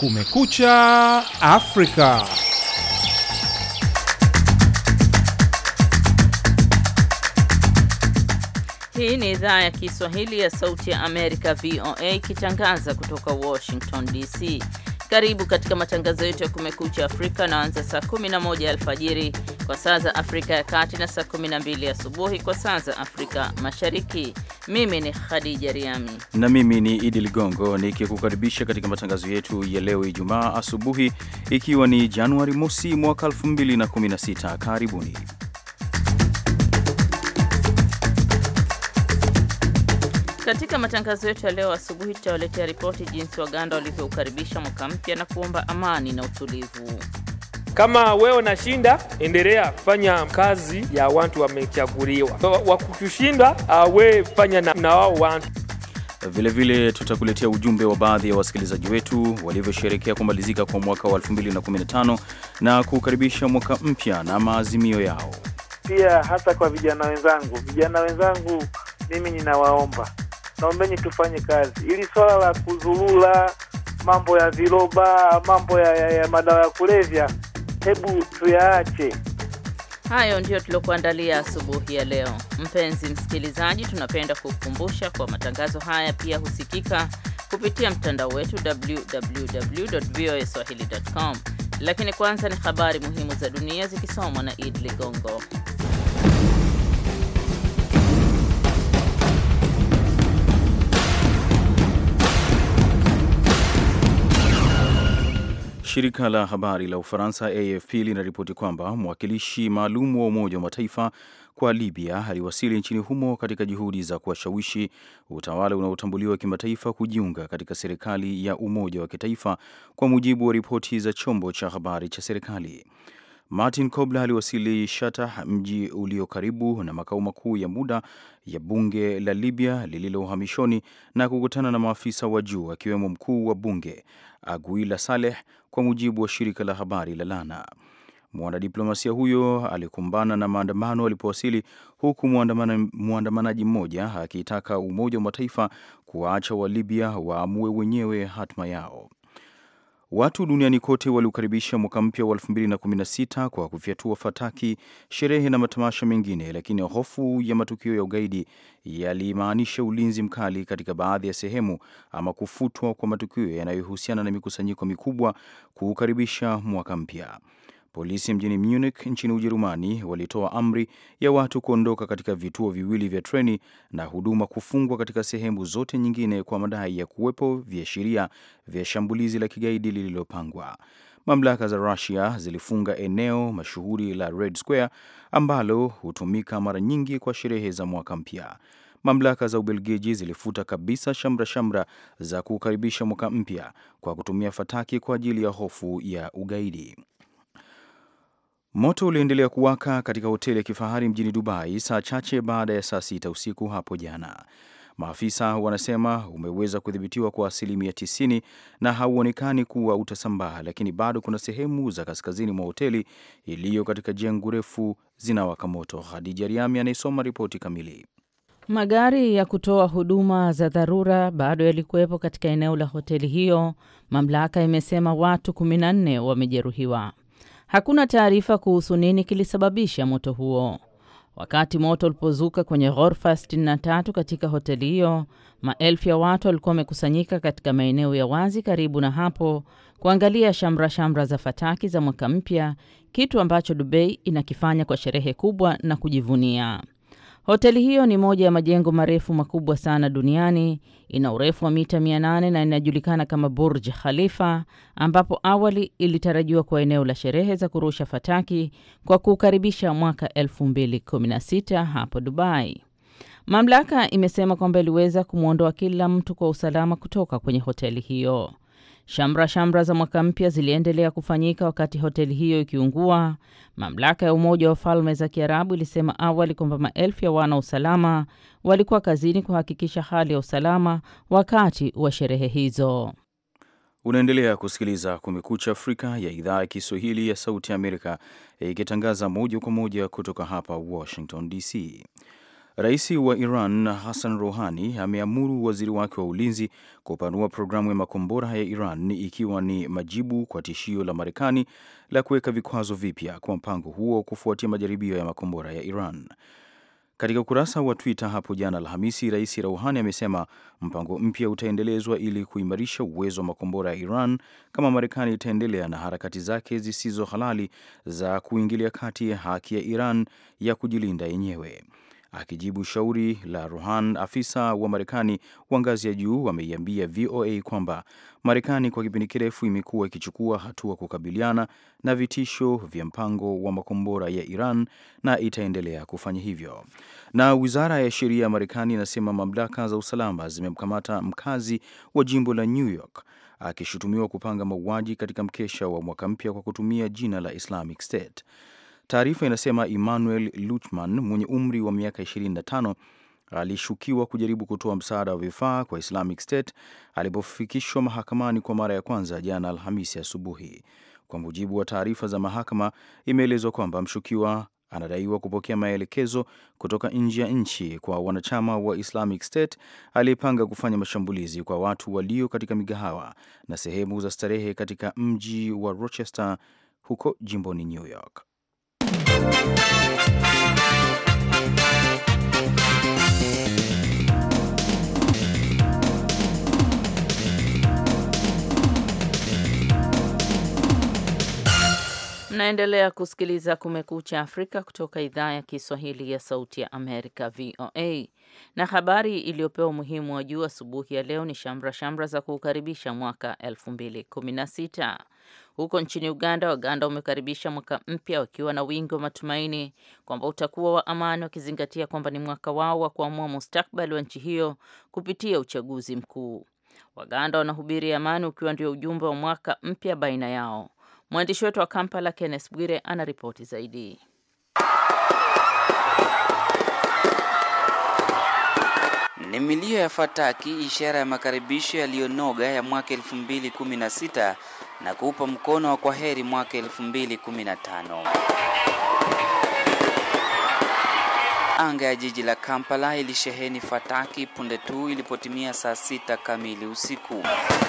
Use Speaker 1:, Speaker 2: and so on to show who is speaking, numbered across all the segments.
Speaker 1: Kumekucha Afrika.
Speaker 2: Hii ni idhaa ya Kiswahili ya Sauti ya Amerika, VOA, ikitangaza kutoka Washington DC. Karibu katika matangazo yetu ya Kumekucha Afrika naanza saa 11 alfajiri kwa saa za Afrika ya Kati na saa 12 asubuhi kwa saa za Afrika Mashariki. Mimi ni Khadija Riami
Speaker 3: na mimi ni Idi Ligongo nikikukaribisha katika matangazo yetu ya leo Ijumaa asubuhi, ikiwa ni Januari mosi mwaka 2016. Karibuni.
Speaker 2: Katika matangazo yetu ya leo asubuhi tutawaletea ripoti jinsi Waganda walivyoukaribisha mwaka mpya na kuomba amani na utulivu.
Speaker 4: Kama wewe unashinda, endelea fanya kazi ya watu wamechaguliwa. Wakutushinda we fanya na, na wao watu
Speaker 3: Vilevile tutakuletea ujumbe wa baadhi ya wasikilizaji wetu walivyosherekea kumalizika kwa mwaka wa 2015 na kukaribisha mwaka mpya na maazimio yao.
Speaker 5: Pia hasa kwa vijana wenzangu, vijana wenzangu, mimi ninawaomba, naombeni tufanye kazi ili swala la kuzulula, mambo ya viroba, mambo ya, ya, ya madawa ya kulevya, hebu tuyaache.
Speaker 2: Hayo ndiyo tuliokuandalia asubuhi ya leo. Mpenzi msikilizaji, tunapenda kukukumbusha kwa matangazo haya pia husikika kupitia mtandao wetu www.voaswahili.com. Lakini kwanza ni habari muhimu za dunia zikisomwa na Id Ligongo.
Speaker 3: Shirika la habari la Ufaransa AFP linaripoti kwamba mwakilishi maalum wa Umoja wa Mataifa kwa Libya aliwasili nchini humo katika juhudi za kuwashawishi utawala unaotambuliwa kimataifa kujiunga katika serikali ya umoja wa kitaifa, kwa mujibu wa ripoti za chombo cha habari cha serikali. Martin Kobler aliwasili Shatah, mji ulio karibu na makao makuu ya muda ya bunge la Libya lililo uhamishoni, na kukutana na maafisa wa juu akiwemo mkuu wa bunge Aguila Saleh, kwa mujibu wa shirika la habari la Lana. Mwanadiplomasia huyo alikumbana na maandamano alipowasili, huku mwandamanaji mmoja akitaka Umoja wa Mataifa kuwaacha wa Libya waamue wenyewe hatma yao. Watu duniani kote waliukaribisha mwaka mpya wa 2016 kwa kufyatua fataki, sherehe na matamasha mengine, lakini hofu ya matukio ya ugaidi yalimaanisha ulinzi mkali katika baadhi ya sehemu ama kufutwa kwa matukio yanayohusiana na mikusanyiko mikubwa kuukaribisha mwaka mpya. Polisi mjini Munich nchini Ujerumani walitoa amri ya watu kuondoka katika vituo viwili vya treni na huduma kufungwa katika sehemu zote nyingine kwa madai ya kuwepo viashiria vya shambulizi la kigaidi lililopangwa. Mamlaka za Russia zilifunga eneo mashuhuri la Red Square ambalo hutumika mara nyingi kwa sherehe za mwaka mpya. Mamlaka za Ubelgiji zilifuta kabisa shamra shamra za kukaribisha mwaka mpya kwa kutumia fataki kwa ajili ya hofu ya ugaidi. Moto uliendelea kuwaka katika hoteli ya kifahari mjini Dubai saa chache baada ya saa sita usiku hapo jana. Maafisa wanasema umeweza kudhibitiwa kwa asilimia 90 na hauonekani kuwa utasambaa, lakini bado kuna sehemu za kaskazini mwa hoteli iliyo katika jengo refu zinawaka moto. Hadija Riami anayesoma ripoti kamili.
Speaker 2: Magari ya kutoa huduma za dharura bado yalikuwepo katika eneo la hoteli hiyo. Mamlaka imesema watu 14 wamejeruhiwa. Hakuna taarifa kuhusu nini kilisababisha moto huo. Wakati moto ulipozuka kwenye ghorofa 63 katika hoteli hiyo, maelfu ya watu walikuwa wamekusanyika katika maeneo ya wazi karibu na hapo kuangalia shamra shamra za fataki za mwaka mpya, kitu ambacho Dubai inakifanya kwa sherehe kubwa na kujivunia. Hoteli hiyo ni moja ya majengo marefu makubwa sana duniani. Ina urefu wa mita 800 na inajulikana kama Burj Khalifa, ambapo awali ilitarajiwa kuwa eneo la sherehe za kurusha fataki kwa kukaribisha mwaka 2016 hapo Dubai. Mamlaka imesema kwamba iliweza kumwondoa kila mtu kwa usalama kutoka kwenye hoteli hiyo. Shamra shamra za mwaka mpya ziliendelea kufanyika wakati hoteli hiyo ikiungua. Mamlaka ya Umoja wa Falme za Kiarabu ilisema awali kwamba maelfu ya wana usalama walikuwa kazini kuhakikisha hali ya usalama wakati wa sherehe hizo.
Speaker 3: Unaendelea kusikiliza Kumekucha Afrika ya idhaa ya Kiswahili ya Sauti ya Amerika ikitangaza moja kwa moja kutoka hapa Washington DC. Rais wa Iran Hassan Rouhani ameamuru waziri wake wa ulinzi kupanua programu ya makombora ya Iran ikiwa ni majibu kwa tishio la Marekani la kuweka vikwazo vipya kwa mpango huo kufuatia majaribio ya makombora ya Iran. Katika ukurasa wa Twitter hapo jana Alhamisi, Rais Rouhani amesema mpango mpya utaendelezwa ili kuimarisha uwezo wa makombora ya Iran kama Marekani itaendelea na harakati zake zisizo halali za kuingilia kati ya haki ya Iran ya kujilinda yenyewe. Akijibu shauri la Rohan, afisa wa Marekani wa ngazi ya juu ameiambia VOA kwamba Marekani kwa kipindi kirefu imekuwa ikichukua hatua kukabiliana na vitisho vya mpango wa makombora ya Iran na itaendelea kufanya hivyo. Na wizara ya sheria ya Marekani inasema mamlaka za usalama zimemkamata mkazi wa jimbo la New York akishutumiwa kupanga mauaji katika mkesha wa mwaka mpya kwa kutumia jina la Islamic State. Taarifa inasema Emmanuel Luchman mwenye umri wa miaka 25 alishukiwa kujaribu kutoa msaada wa vifaa kwa Islamic State alipofikishwa mahakamani kwa mara ya kwanza jana Alhamisi asubuhi. Kwa mujibu wa taarifa za mahakama, imeelezwa kwamba mshukiwa anadaiwa kupokea maelekezo kutoka nje ya nchi kwa wanachama wa Islamic State aliyepanga kufanya mashambulizi kwa watu walio katika migahawa na sehemu za starehe katika mji wa Rochester huko jimboni New York.
Speaker 2: Mnaendelea kusikiliza Kumekucha Afrika kutoka idhaa ya Kiswahili ya Sauti ya Amerika, VOA. Na habari iliyopewa umuhimu wa juu asubuhi ya leo ni shamra shamra za kuukaribisha mwaka 2016. Huko nchini Uganda, Waganda wamekaribisha mwaka mpya wakiwa na wingi wa matumaini kwamba utakuwa wa amani, wakizingatia kwamba ni mwaka wao wa kuamua mustakbali wa nchi hiyo kupitia uchaguzi mkuu. Waganda wanahubiri amani ukiwa ndio ujumbe wa mwaka mpya baina yao. Mwandishi wetu wa Kampala, Kenneth Bwire, ana ripoti zaidi.
Speaker 1: Ni milio ya fataki, ishara ya makaribisho yaliyonoga ya mwaka 2016 na kuupa mkono wa kwaheri mwaka 2015. Anga ya jiji la Kampala ilisheheni fataki punde tu ilipotimia saa sita kamili usiku.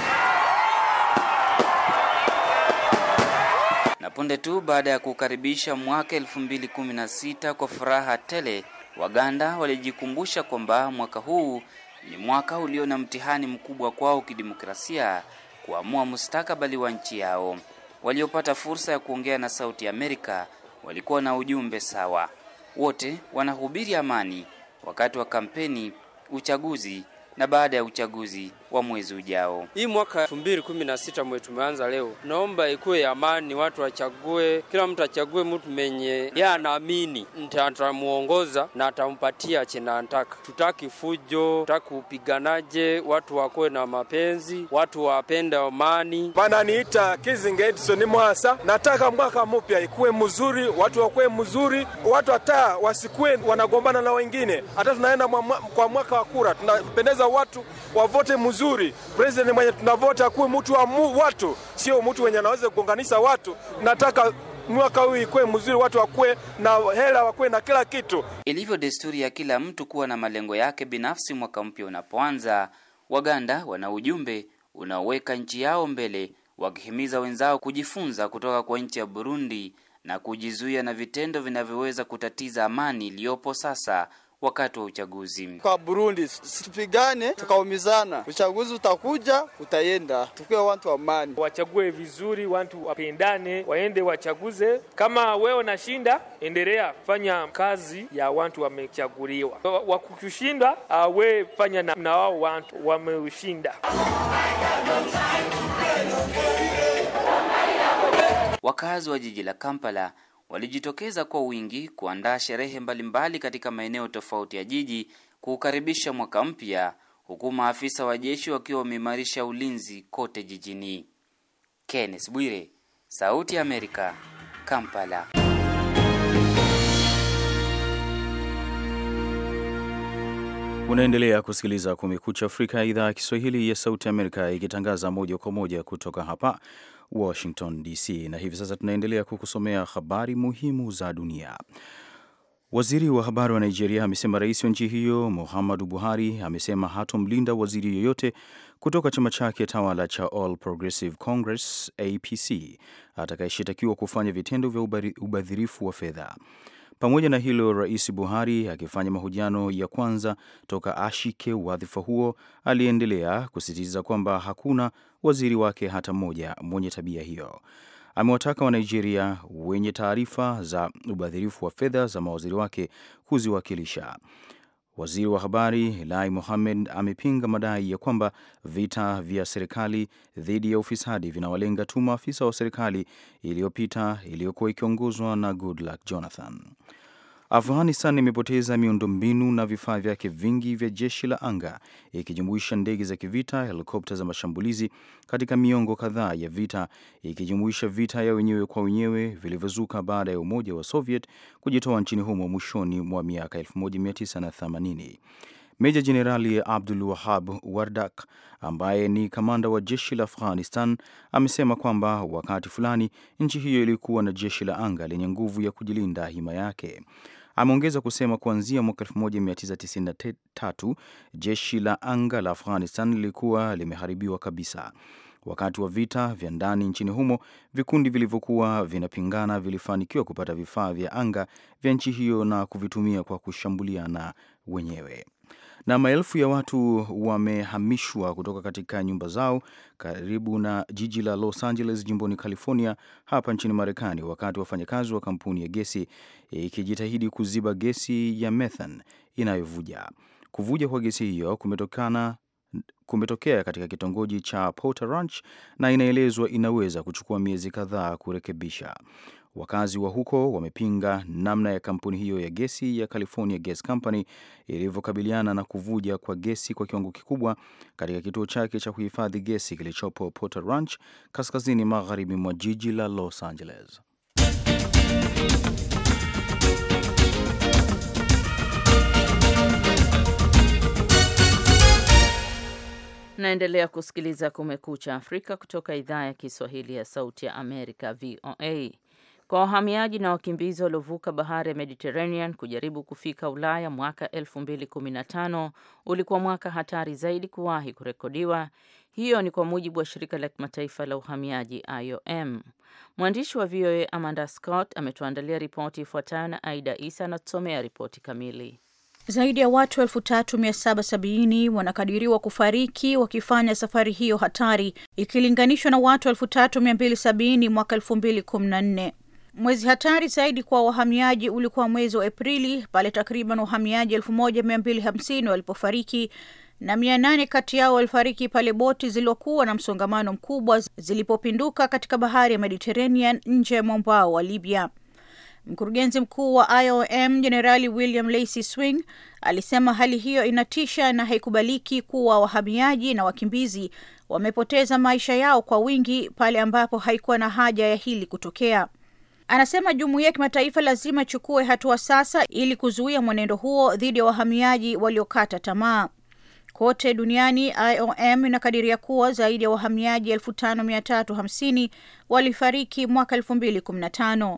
Speaker 1: Na punde tu baada ya kukaribisha mwaka 2016 kwa furaha tele, Waganda walijikumbusha kwamba mwaka huu ni mwaka ulio na mtihani mkubwa kwao kidemokrasia kuamua mustakabali wa nchi yao. Waliopata fursa ya kuongea na Sauti ya Amerika walikuwa na ujumbe sawa. Wote wanahubiri amani wakati wa kampeni, uchaguzi na baada ya uchaguzi wa mwezi ujao.
Speaker 6: Hii mwaka elfu mbili kumi na sita mwe tumeanza leo, naomba ikuwe ya amani, watu wachague, kila mtu achague mtu menye yeye anaamini atamuongoza na atampatia chenye anataka. Tutaki fujo, tutaki upiganaje, watu wakuwe na mapenzi, watu wapende amani.
Speaker 7: Bananiita Kizinga Edison Mwasa. Nataka mwaka mpya ikuwe mzuri, watu wakuwe mzuri, watu hata wasikuwe wanagombana na wengine. Hata tunaenda kwa mwaka wa kura, tunapendeza watu wavote mzuri President mwenye tunavota akuwe mtu wa mu, watu sio mtu wenye anaweza kugonganisha watu. Nataka mwaka huu ikuwe mzuri, watu wakuwe na hela, wakuwe na kila kitu.
Speaker 1: Ilivyo desturi ya kila mtu kuwa na malengo yake binafsi mwaka mpya unapoanza, Waganda wana ujumbe unaoweka nchi yao mbele, wakihimiza wenzao kujifunza kutoka kwa nchi ya Burundi na kujizuia na vitendo vinavyoweza kutatiza amani iliyopo sasa wakati wa uchaguzi.
Speaker 8: Kwa Burundi situpigane tukaumizana, uchaguzi utakuja utaenda, tukiwe watu wa amani.
Speaker 4: Wachague vizuri, watu wapendane, waende wachaguze. Kama wewe unashinda, endelea fanya kazi ya watu wamechaguliwa. Wakukushinda, we fanya na, na wao watu wameushinda.
Speaker 1: Wakazi wa jiji la Kampala walijitokeza kwa wingi kuandaa sherehe mbalimbali katika maeneo tofauti ya jiji kuukaribisha mwaka mpya, huku maafisa wa jeshi wakiwa wameimarisha ulinzi kote jijini. Kenneth Bwire, Sauti ya Amerika, Kampala.
Speaker 3: Unaendelea kusikiliza Kumekucha Afrika ya idhaa ya Kiswahili ya Sauti Amerika ikitangaza moja kwa moja kutoka hapa Washington DC, na hivi sasa tunaendelea kukusomea habari muhimu za dunia. Waziri wa habari wa Nigeria amesema rais wa nchi hiyo Muhammadu Buhari amesema hatomlinda waziri yoyote kutoka chama chake tawala cha All Progressive Congress APC atakayeshitakiwa kufanya vitendo vya ubadhirifu wa fedha. Pamoja na hilo, Rais Buhari akifanya mahojiano ya kwanza toka ashike wadhifa huo, aliendelea kusisitiza kwamba hakuna waziri wake hata mmoja mwenye tabia hiyo. Amewataka Wanigeria wenye taarifa za ubadhirifu wa fedha za mawaziri wake kuziwakilisha. Waziri wa habari Lai Mohammed amepinga madai ya kwamba vita vya serikali dhidi ya ufisadi vinawalenga tu maafisa wa serikali iliyopita iliyokuwa ikiongozwa na Goodluck Jonathan. Afghanistan imepoteza miundombinu na vifaa vyake vingi vya jeshi la anga ikijumuisha ndege za kivita, helikopta za mashambulizi katika miongo kadhaa ya vita, ikijumuisha vita ya wenyewe kwa wenyewe vilivyozuka baada ya Umoja wa Soviet kujitoa nchini humo mwishoni mwa miaka 1980. Meja Jenerali Abdul Wahab Wardak ambaye ni kamanda wa jeshi la Afghanistan amesema kwamba wakati fulani nchi hiyo ilikuwa na jeshi la anga lenye nguvu ya kujilinda hima yake. Ameongeza kusema kuanzia mwaka 1993 jeshi la anga la Afghanistan lilikuwa limeharibiwa kabisa. Wakati wa vita vya ndani nchini humo, vikundi vilivyokuwa vinapingana vilifanikiwa kupata vifaa vya anga vya nchi hiyo na kuvitumia kwa kushambuliana wenyewe na maelfu ya watu wamehamishwa kutoka katika nyumba zao karibu na jiji la Los Angeles jimboni California hapa nchini Marekani, wakati wafanyakazi wa kampuni ya gesi ikijitahidi kuziba gesi ya methane inayovuja. Kuvuja kwa gesi hiyo kumetokana kumetokea katika kitongoji cha Porter Ranch na inaelezwa inaweza kuchukua miezi kadhaa kurekebisha. Wakazi wa huko wamepinga namna ya kampuni hiyo ya gesi ya California Gas Company ilivyokabiliana na kuvuja kwa gesi kwa kiwango kikubwa katika kituo chake cha kuhifadhi gesi kilichopo Porter Ranch kaskazini magharibi mwa jiji la Los Angeles.
Speaker 2: Naendelea kusikiliza Kumekucha Afrika kutoka idhaa ya Kiswahili ya Sauti ya Amerika, VOA. Kwa wahamiaji na wakimbizi waliovuka bahari ya Mediterranean kujaribu kufika Ulaya mwaka 2015 ulikuwa mwaka hatari zaidi kuwahi kurekodiwa. Hiyo ni kwa mujibu wa shirika la kimataifa la uhamiaji IOM. Mwandishi wa VOA Amanda Scott ametuandalia ripoti ifuatayo na Aida Isa anatusomea ripoti kamili.
Speaker 9: Zaidi ya watu elfu tatu mia saba sabini wanakadiriwa kufariki wakifanya safari hiyo hatari ikilinganishwa na watu elfu tatu mia mbili sabini mwaka elfu mbili kumi na nne. Mwezi hatari zaidi kwa wahamiaji ulikuwa mwezi wa Aprili pale takriban wahamiaji elfu moja mia mbili hamsini walipofariki na mia nane kati yao walifariki pale boti zilizokuwa na msongamano mkubwa zilipopinduka katika bahari ya Mediterranean nje ya mwambao wa Libya. Mkurugenzi mkuu wa IOM Jenerali William Lacy Swing alisema hali hiyo inatisha na haikubaliki kuwa wahamiaji na wakimbizi wamepoteza maisha yao kwa wingi pale ambapo haikuwa na haja ya hili kutokea. Anasema jumuiya ya kimataifa lazima ichukue hatua sasa ili kuzuia mwenendo huo dhidi ya wahamiaji waliokata tamaa. Kote duniani IOM inakadiria kuwa zaidi ya wahamiaji elfu tano mia tatu hamsini walifariki mwaka elfu mbili kumi na tano.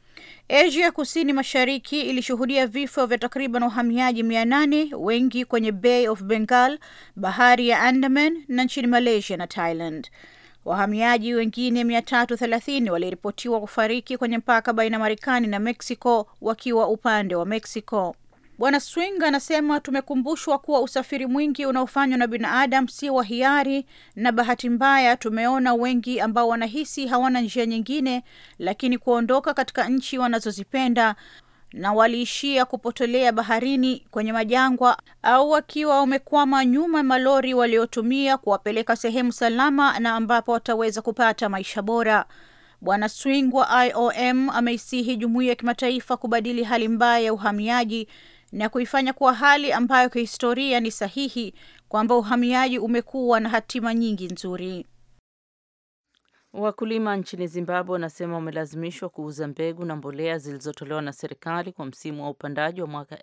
Speaker 9: Asia kusini mashariki ilishuhudia vifo vya takriban wahamiaji mia nane, wengi kwenye Bay of Bengal, bahari ya Andaman na nchini Malaysia na Thailand. Wahamiaji wengine mia tatu thelathini waliripotiwa kufariki kwenye mpaka baina ya Marekani na Mexico wakiwa upande wa Mexico. Bwana Swing anasema tumekumbushwa kuwa usafiri mwingi unaofanywa na binadamu si wa hiari, na bahati mbaya tumeona wengi ambao wanahisi hawana njia nyingine, lakini kuondoka katika nchi wanazozipenda na waliishia kupotelea baharini kwenye majangwa au wakiwa wamekwama nyuma ya malori waliotumia kuwapeleka sehemu salama na ambapo wataweza kupata maisha bora. Bwana Swing wa IOM ameisihi jumuiya ya kimataifa kubadili hali mbaya ya uhamiaji na kuifanya kuwa hali ambayo kihistoria ni sahihi kwamba uhamiaji umekuwa na hatima nyingi nzuri.
Speaker 2: Wakulima nchini Zimbabwe wanasema wamelazimishwa kuuza mbegu na mbolea zilizotolewa na serikali kwa msimu wa upandaji wa mwaka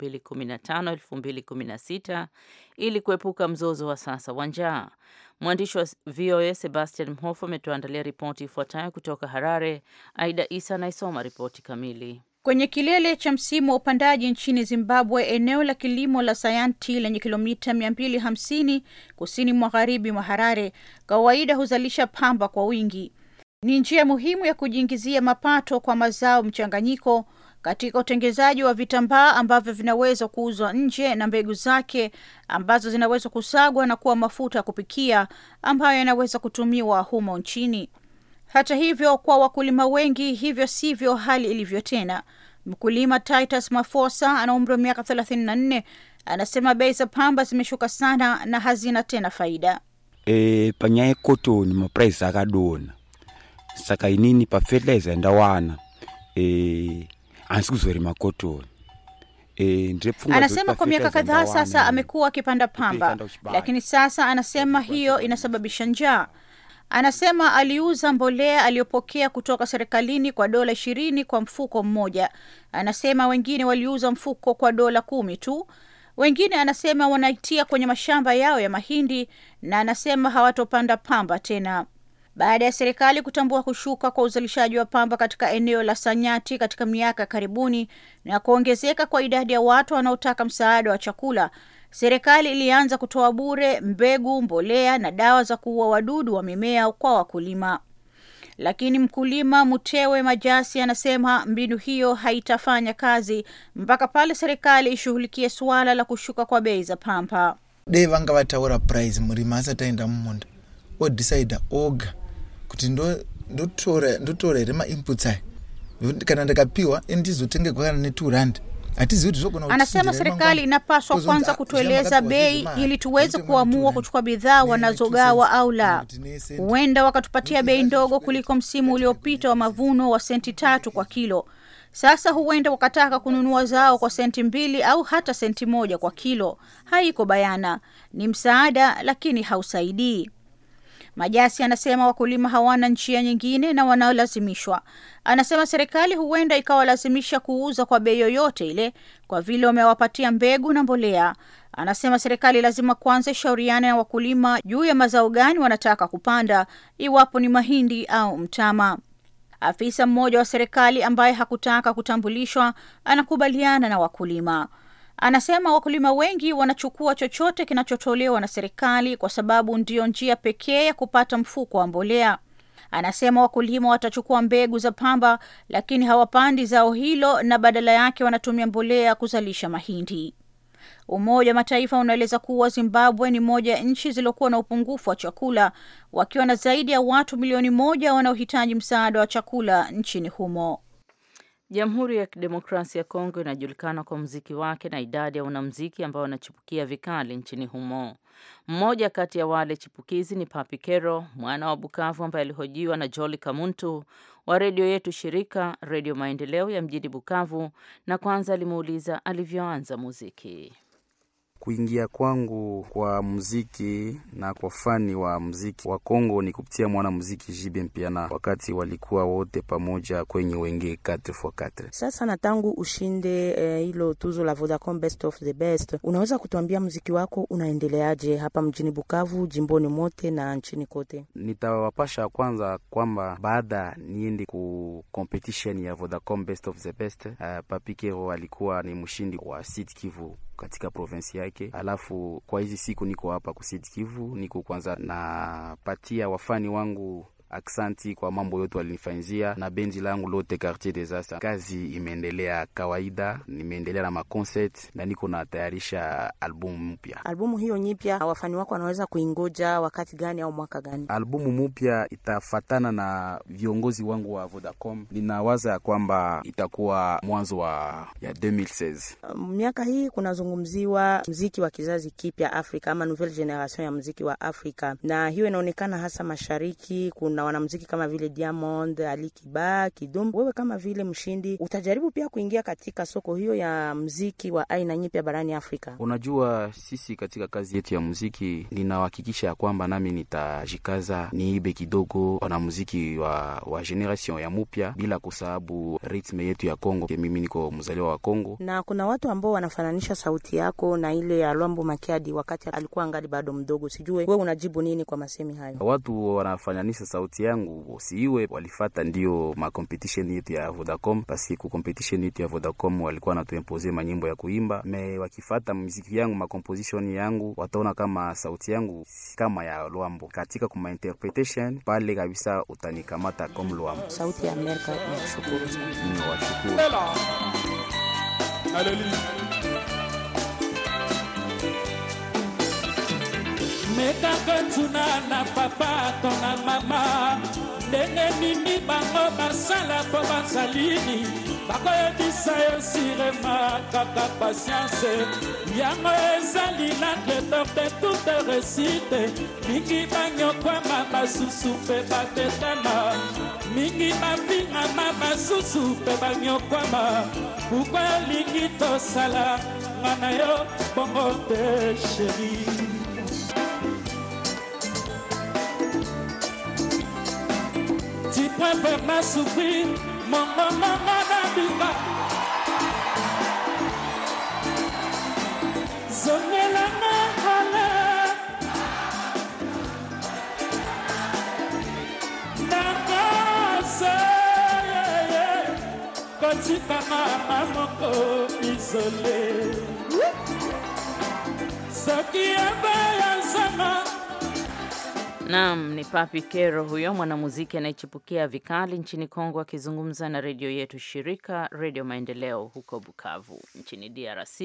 Speaker 2: 2015-2016 ili kuepuka mzozo wa sasa wa njaa. Mwandishi wa VOA Sebastian Mhofu ametuandalia ripoti ifuatayo kutoka Harare. Aida Isa anaisoma ripoti kamili.
Speaker 9: Kwenye kilele cha msimu wa upandaji nchini Zimbabwe, eneo la kilimo la Sayanti lenye kilomita 250 kusini magharibi mwa Harare kawaida huzalisha pamba kwa wingi. Ni njia muhimu ya kujiingizia mapato kwa mazao mchanganyiko katika utengenezaji wa vitambaa ambavyo vinaweza kuuzwa nje na mbegu zake ambazo zinaweza kusagwa na kuwa mafuta ya kupikia ambayo yanaweza kutumiwa humo nchini. Hata hivyo, kwa wakulima wengi hivyo sivyo hali ilivyo tena. Mkulima Titus Mafosa ana umri wa miaka thelathini na nne anasema bei za pamba zimeshuka sana na hazina tena faida.
Speaker 10: e, panyaya ekotoni maprice akadona saka inini pafertilizer ndawana e, hansi kuzorima kotoni e, ndrepfungwa
Speaker 9: Anasema kwa miaka kadhaa sasa amekuwa akipanda pamba,
Speaker 10: Kupika uchibaya.
Speaker 9: lakini sasa anasema hiyo inasababisha njaa. Anasema aliuza mbolea aliyopokea kutoka serikalini kwa dola ishirini kwa mfuko mmoja. Anasema wengine waliuza mfuko kwa dola kumi tu. Wengine anasema wanaitia kwenye mashamba yao ya mahindi, na anasema hawatopanda pamba tena. Baada ya serikali kutambua kushuka kwa uzalishaji wa pamba katika eneo la Sanyati katika miaka ya karibuni na kuongezeka kwa idadi ya watu wanaotaka msaada wa chakula, serikali ilianza kutoa bure mbegu, mbolea na dawa za kuua wadudu wa mimea kwa wakulima. Lakini mkulima Mutewe Majasi anasema mbinu hiyo haitafanya kazi mpaka pale serikali ishughulikie suala la kushuka kwa bei za pamba.
Speaker 11: dei vanga vataura price murimi asati aenda mumunda odhisaidha oga kuti ndo- ndotora ndotora here mainputs aya Nokuti kana ndikapiwa ndizotenge kana ne2 rand hatizivi kuti zvogona
Speaker 9: Anasema serikali inapaswa kwanza kutueleza bei ili tuweze kuamua kuchukua bidhaa wanazogawa au la. Huenda wakatupatia bei ndogo kuliko msimu uliopita wa mavuno wa senti tatu kwa kilo. Sasa huenda wakataka kununua zao kwa senti mbili au hata senti moja kwa kilo. Haiko bayana, ni msaada lakini hausaidii. Majasi anasema wakulima hawana njia nyingine na wanaolazimishwa. Anasema serikali huenda ikawalazimisha kuuza kwa bei yoyote ile kwa vile wamewapatia mbegu na mbolea. Anasema serikali lazima kwanza ishauriane na wakulima juu ya mazao gani wanataka kupanda, iwapo ni mahindi au mtama. Afisa mmoja wa serikali ambaye hakutaka kutambulishwa anakubaliana na wakulima. Anasema wakulima wengi wanachukua chochote kinachotolewa na serikali kwa sababu ndiyo njia pekee ya kupata mfuko wa mbolea. Anasema wakulima watachukua mbegu za pamba, lakini hawapandi zao hilo na badala yake wanatumia mbolea kuzalisha mahindi. Umoja wa Mataifa unaeleza kuwa Zimbabwe ni moja ya nchi zilizokuwa na upungufu wa chakula, wakiwa na zaidi ya watu milioni moja wanaohitaji msaada wa chakula nchini humo.
Speaker 2: Jamhuri ya Kidemokrasia ya Kongo inajulikana kwa mziki wake na idadi ya wanamziki ambao wanachipukia vikali nchini humo. Mmoja kati ya wale chipukizi ni Papi Kero, mwana wa Bukavu ambaye alihojiwa na Joli Kamuntu wa redio yetu shirika Redio Maendeleo ya mjini Bukavu, na kwanza alimuuliza alivyoanza muziki.
Speaker 10: Kuingia kwangu kwa muziki na kwa fani wa muziki wa Kongo ni kupitia mwana muziki Jibe Mpiana, wakati walikuwa wote pamoja kwenye Wenge 4x4.
Speaker 12: Sasa na tangu ushinde hilo eh, tuzo la Vodacom Best of the Best, unaweza kutuambia muziki wako unaendeleaje hapa mjini Bukavu, jimboni mote na nchini kote?
Speaker 10: Nitawapasha kwanza kwamba baada niende ku competition ya Vodacom Best of the Best, uh, Papi Kero alikuwa ni mshindi wa Sud Kivu katika provinsi yake. Alafu kwa hizi siku niko hapa Sud Kivu, niko kwanza napatia wafani wangu aksanti kwa mambo yote walinifanyizia na bendi langu lote Quartier des Astres. Kazi imeendelea kawaida, nimeendelea na maconcert na niko natayarisha albumu mpya.
Speaker 12: Albumu hiyo nyipya wafani wako wanaweza kuingoja wakati gani au mwaka gani?
Speaker 10: Albumu mpya itafatana na viongozi wangu wa Vodacom. Ninawaza ya kwamba itakuwa mwanzo wa ya 2016.
Speaker 12: Miaka hii kunazungumziwa mziki wa kizazi kipya Afrika ama nouvelle generation ya mziki wa Afrika, na hiyo inaonekana hasa mashariki. Kuna wanamziki kama vile Diamond, Ali Kiba, Kidum. Wewe kama vile mshindi, utajaribu pia kuingia katika soko hiyo ya mziki wa aina nyipya barani Afrika?
Speaker 10: Unajua, sisi katika kazi yetu ya muziki, ninahakikisha ya kwamba nami nitajikaza niibe kidogo wanamuziki wa, wa generation ya mupya, bila kusahabu ritme yetu ya Kongo. Mimi niko mzaliwa wa Kongo,
Speaker 12: na kuna watu ambao wanafananisha sauti yako na ile ya Lwambo Makiadi wakati alikuwa angali bado mdogo. Sijue wewe unajibu nini kwa masemi hayo?
Speaker 10: Watu wanafananisha sauti sauti yangu siwe walifata ndio ma competition yetu ya Vodacom, basi ku competition yetu ya Vodacom walikuwa natuimpose manyimbo ya kuimba me, wakifata muziki yangu ma composition yangu wataona kama sauti yangu si kama ya Lwambo. Katika kuma interpretation pale kabisa utanikamata comme Lwambo.
Speaker 12: Sauti ya Amerika inashukuru sana.
Speaker 10: Ninawashukuru.
Speaker 13: mekaka tuna na papa to na mama ndenge nini bango basala mpo bazalini bakoyebisa yo sirema kaka patience yango ezali la clédor de toute réussite mingi banyokwama basusu mpe babetana mingi bavingama basusu mpe banyokwama bukwa olingi tosala ngana yo bongo te sheri tu préfères ma souffrir, mon maman nabika. zongelanga kala nakose kotikanga na moko isole soki ebe ya nsama
Speaker 2: Naam, ni Papi Kero huyo mwanamuziki anayechipukia vikali nchini Kongo akizungumza na redio yetu shirika Redio Maendeleo huko Bukavu nchini DRC.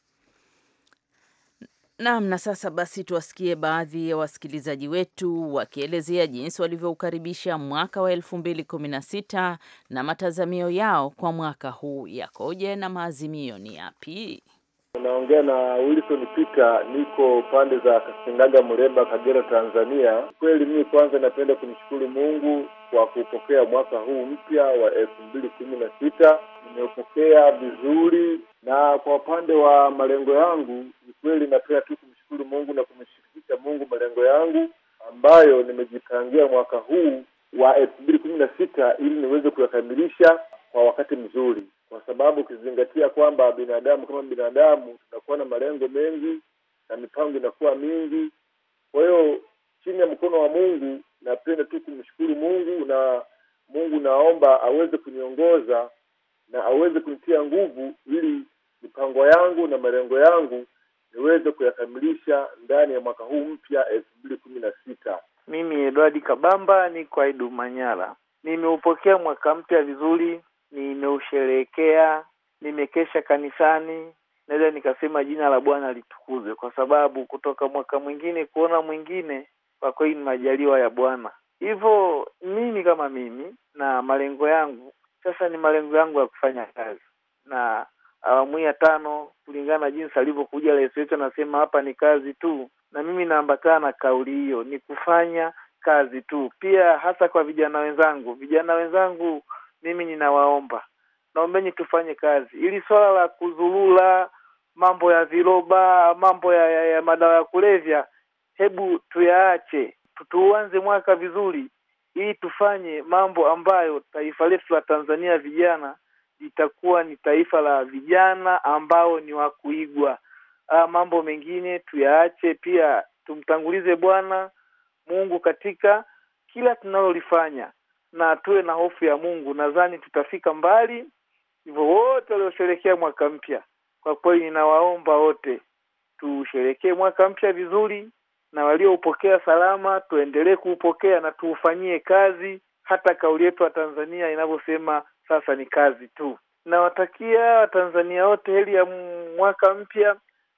Speaker 2: Naam, na sasa basi tuwasikie baadhi ya wasikilizaji wetu wakielezea jinsi walivyoukaribisha mwaka wa elfu mbili kumi na sita na matazamio yao kwa mwaka huu yakoje na maazimio ni yapi?
Speaker 14: Unaongea na Wilson Peter, niko pande za Kasingaga, Muleba, Kagera, Tanzania. Kweli mimi kwanza napenda kumshukuru Mungu kwa kupokea mwaka huu mpya wa elfu mbili kumi na sita. Nimeupokea vizuri, na kwa upande wa malengo yangu ni kweli napenda tu kumshukuru Mungu na kumshirikisha Mungu malengo yangu ambayo nimejipangia mwaka huu wa elfu mbili kumi na sita ili niweze kuyakamilisha kwa wakati mzuri kwa sababu ukizingatia kwamba binadamu kama binadamu tunakuwa na malengo mengi na mipango inakuwa mingi. Kwa hiyo chini ya mkono wa Mungu napenda tu kumshukuru Mungu, na Mungu naomba aweze kuniongoza na aweze kunitia nguvu ili mipango yangu na malengo yangu niweze kuyakamilisha ndani ya mwaka huu mpya elfu mbili kumi na sita.
Speaker 5: Mimi Edward Kabamba niko Aidu Manyara. Nimeupokea mwaka mpya vizuri, nimeusherehekea, nimekesha kanisani. Naweza nikasema jina la Bwana litukuzwe, kwa sababu kutoka mwaka mwingine kuona mwingine, kwa kweli ni majaliwa ya Bwana. Hivyo mimi kama mimi na malengo yangu sasa, ni malengo yangu ya kufanya kazi na awamu ya tano, kulingana na jinsi alivyokuja rais wetu, anasema hapa ni kazi tu, na mimi naambatana na kauli hiyo, ni kufanya kazi tu. Pia hasa kwa vijana wenzangu, vijana wenzangu, mimi ninawaomba, naombeni tufanye kazi, ili swala la kuzurula, mambo ya viroba, mambo ya, ya, ya madawa ya kulevya, hebu tuyaache, tuanze mwaka vizuri, ili tufanye mambo ambayo taifa letu la Tanzania vijana litakuwa ni taifa la vijana ambao ni wa kuigwa. Ah, mambo mengine tuyaache, pia tumtangulize Bwana Mungu katika kila tunalolifanya na tuwe na hofu ya Mungu. Nadhani tutafika mbali. Hivyo wote waliosherekea mwaka mpya, kwa kweli ninawaomba wote tusherekee mwaka mpya vizuri, na walioupokea salama tuendelee kuupokea na tuufanyie kazi, hata kauli yetu wa Tanzania inavyosema sasa ni kazi tu. Nawatakia Watanzania wote heri ya mwaka mpya,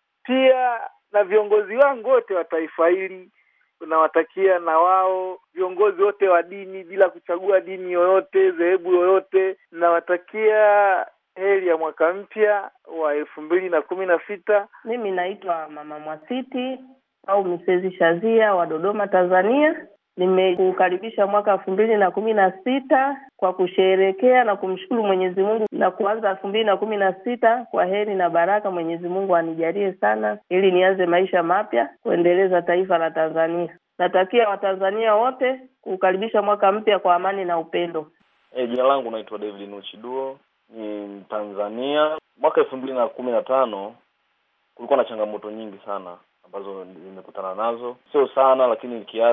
Speaker 5: pia na viongozi wangu wote wa taifa hili tunawatakia na wao viongozi wote wa dini bila kuchagua dini yoyote dhehebu yoyote, nawatakia heri ya mwaka mpya wa elfu mbili na kumi na sita.
Speaker 15: Mimi naitwa Mama Mwasiti au Misezi Shazia wa Dodoma, Tanzania. Nimekukaribisha mwaka elfu mbili na kumi na sita kwa kusherehekea na kumshukuru Mwenyezi Mungu na kuanza elfu mbili na kumi na sita kwa heri na baraka. Mwenyezi Mungu anijalie sana ili nianze maisha mapya kuendeleza taifa la Tanzania. Natakia Watanzania wote kukaribisha mwaka mpya kwa amani na upendo.
Speaker 16: E, jina langu naitwa David Nuchiduo, ni Mtanzania. Mwaka elfu mbili na kumi na tano kulikuwa na changamoto nyingi sana ambazo nimekutana nazo, sio sana lakini kiasi.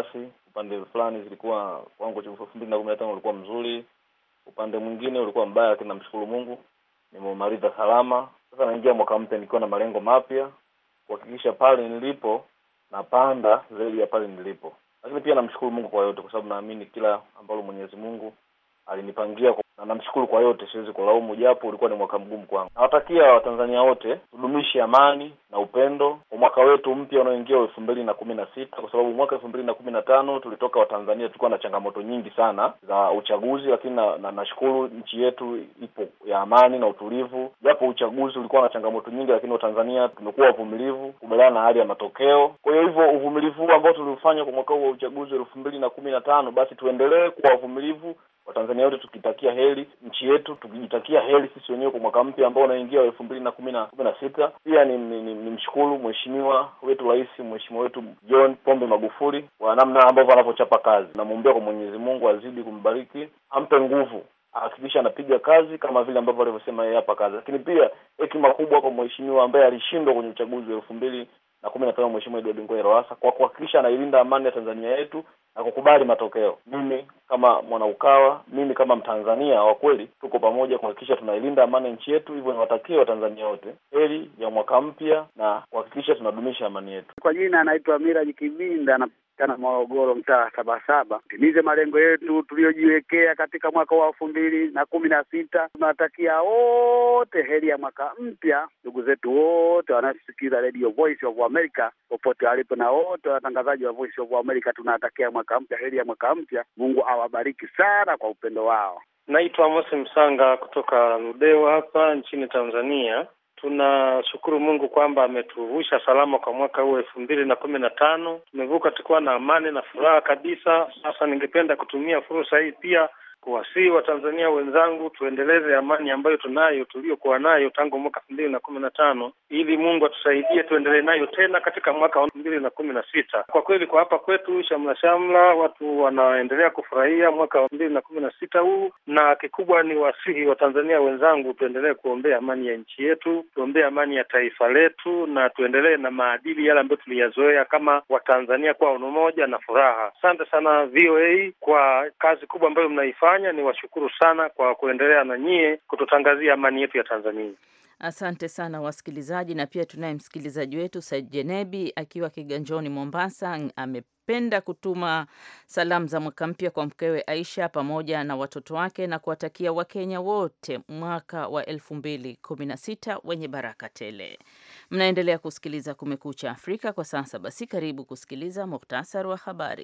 Speaker 16: upande fulani zilikuwa wangu elfu mbili na kumi na tano ulikuwa mzuri, upande mwingine ulikuwa mbaya, lakini namshukuru Mungu nimeumaliza salama. Sasa naingia mwaka mpya nikiwa na malengo mapya, kuhakikisha pale nilipo napanda zaidi ya pale nilipo, lakini pia namshukuru Mungu kwa yote, kwa sababu naamini kila ambalo Mwenyezi Mungu alinipangia na namshukuru kwa yote, siwezi kulaumu, japo ulikuwa ni mwaka mgumu kwangu. Nawatakia Watanzania wote tudumishe amani na upendo kwa mwaka wetu mpya unaoingia wa elfu mbili na kumi na sita kwa sababu mwaka elfu mbili na kumi na tano tulitoka Watanzania tulikuwa na changamoto nyingi sana za uchaguzi, lakini na, na nashukuru nchi yetu ipo ya amani na utulivu, japo uchaguzi ulikuwa na changamoto nyingi, lakini Watanzania tumekuwa wavumilivu kubaliana na hali ya matokeo. Kwa hiyo hivyo uvumilivu huu ambao tuliufanya kwa mwaka huu wa uchaguzi wa elfu mbili na kumi na tano basi tuendelee kuwa wavumilivu Watanzania wote tukitakia heri nchi yetu, tukijitakia heri sisi wenyewe kwa mwaka mpya ambao unaingia wa elfu mbili na kumi na kumi na sita. Pia ni, ni, ni, ni mshukuru mheshimiwa wetu rais, mheshimiwa wetu John Pombe Magufuli kwa namna ambavyo anavyochapa kazi. Namwombea kwa Mwenyezi Mungu azidi kumbariki, ampe nguvu, ahakikisha anapiga kazi kama vile ambavyo alivyosema yeye hapa kazi, lakini pia hekima kubwa kwa mheshimiwa ambaye alishindwa kwenye uchaguzi wa elfu mbili na kumi na tano Mheshimiwa Edward Ngoyai Lowassa kwa kuhakikisha anailinda amani ya Tanzania yetu na kukubali matokeo. Mimi kama mwanaukawa, mimi kama Mtanzania wa kweli, tuko pamoja kuhakikisha tunailinda amani ya nchi yetu. Hivyo niwatakie Watanzania wote heri ya mwaka mpya na kuhakikisha tunadumisha amani yetu.
Speaker 17: Kwa jina anaitwa Miraji Kibinda na kana Morogoro, mtaa Sabasaba. Timize malengo yetu tuliyojiwekea katika mwaka wa elfu mbili na kumi na sita. Tunawatakia wote heri ya mwaka mpya, ndugu zetu wote wanaosikiza Radio Voice of America popote walipo, na wote watangazaji wa Voice of America tunawatakia mwaka mpya, heri ya mwaka mpya. Mungu awabariki sana kwa upendo wao.
Speaker 18: Naitwa Mosi Msanga kutoka Ludewa hapa nchini Tanzania. Tunashukuru Mungu kwamba ametuvusha salama kwa mwaka huu elfu mbili na kumi na tano. Tumevuka tukiwa na amani na furaha kabisa. Sasa ningependa kutumia fursa hii pia kuwasihi Watanzania wenzangu tuendeleze amani ambayo tunayo tuliyokuwa nayo tangu mwaka elfu mbili na kumi na tano ili Mungu atusaidie tuendelee nayo tena katika mwaka wa elfu mbili na kumi na sita. Kwa kweli kwa hapa kwetu shamla shamla, watu wanaendelea kufurahia mwaka wa elfu mbili na kumi na sita huu, na kikubwa ni wasihi Watanzania wenzangu tuendelee kuombea amani ya nchi yetu, tuombee amani ya taifa letu, na tuendelee na maadili yale ambayo tuliyazoea kama Watanzania kwa umoja na furaha. Asante sana VOA kwa kazi kubwa ambayo mnaifanya ni washukuru sana kwa kuendelea na nyie kututangazia amani yetu ya Tanzania.
Speaker 2: Asante sana wasikilizaji, na pia tunaye msikilizaji wetu Said Jenebi akiwa Kiganjoni, Mombasa. Amependa kutuma salamu za mwaka mpya kwa mkewe Aisha pamoja na watoto wake na kuwatakia Wakenya wote mwaka wa elfu mbili kumi na sita wenye baraka tele. Mnaendelea kusikiliza Kumekucha Afrika kwa sasa. Basi karibu kusikiliza muhtasari wa habari.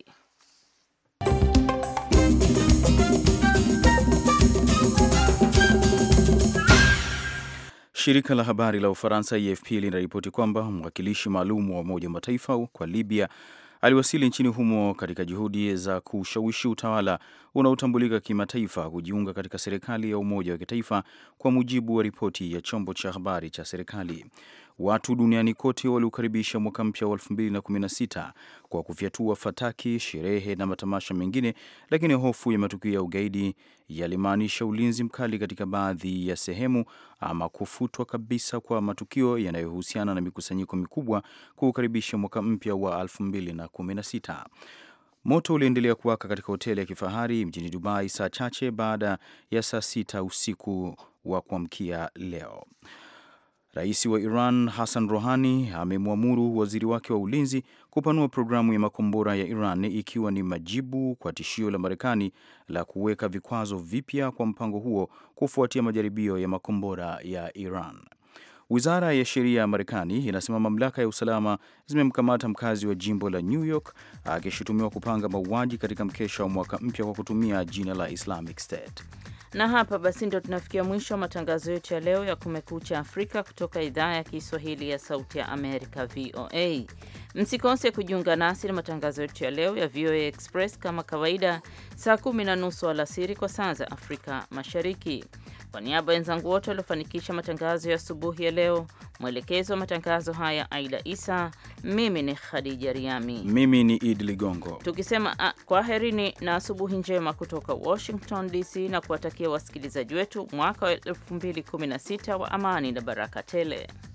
Speaker 3: Shirika la habari la Ufaransa AFP linaripoti kwamba mwakilishi maalum wa Umoja wa Mataifa kwa Libya aliwasili nchini humo katika juhudi za kushawishi utawala unaotambulika kimataifa kujiunga katika serikali ya umoja wa kitaifa, kwa mujibu wa ripoti ya chombo cha habari cha serikali. Watu duniani kote waliukaribisha mwaka mpya wa 2016 kwa kufyatua fataki, sherehe na matamasha mengine, lakini hofu ya matukio ya ugaidi yalimaanisha ulinzi mkali katika baadhi ya sehemu ama kufutwa kabisa kwa matukio yanayohusiana na mikusanyiko mikubwa kuukaribisha mwaka mpya wa 2016. Moto uliendelea kuwaka katika hoteli ya kifahari mjini Dubai saa chache baada ya saa sita usiku wa kuamkia leo. Rais wa Iran Hassan Rouhani amemwamuru waziri wake wa ulinzi kupanua programu ya makombora ya Iran ikiwa ni majibu kwa tishio la Marekani la kuweka vikwazo vipya kwa mpango huo kufuatia majaribio ya makombora ya Iran. Wizara ya sheria ya Marekani inasema mamlaka ya usalama zimemkamata mkazi wa jimbo la New York akishutumiwa kupanga mauaji katika mkesha wa mwaka mpya kwa kutumia jina la Islamic State.
Speaker 2: Na hapa basi ndo tunafikia mwisho wa matangazo yetu ya leo ya Kumekucha Afrika kutoka idhaa ya Kiswahili ya Sauti ya Amerika, VOA. Msikose kujiunga nasi na matangazo yetu ya leo ya VOA Express kama kawaida, saa kumi na nusu alasiri kwa saa za Afrika Mashariki. Kwa niaba ya wenzangu wote waliofanikisha matangazo ya asubuhi ya leo, mwelekezo wa matangazo haya Aida Isa, mimi ni Khadija Riami,
Speaker 3: mimi ni Idi Ligongo,
Speaker 2: tukisema kwaherini na asubuhi njema kutoka Washington DC, na kuwatakia wasikilizaji wetu mwaka wa 2016 wa amani na baraka tele.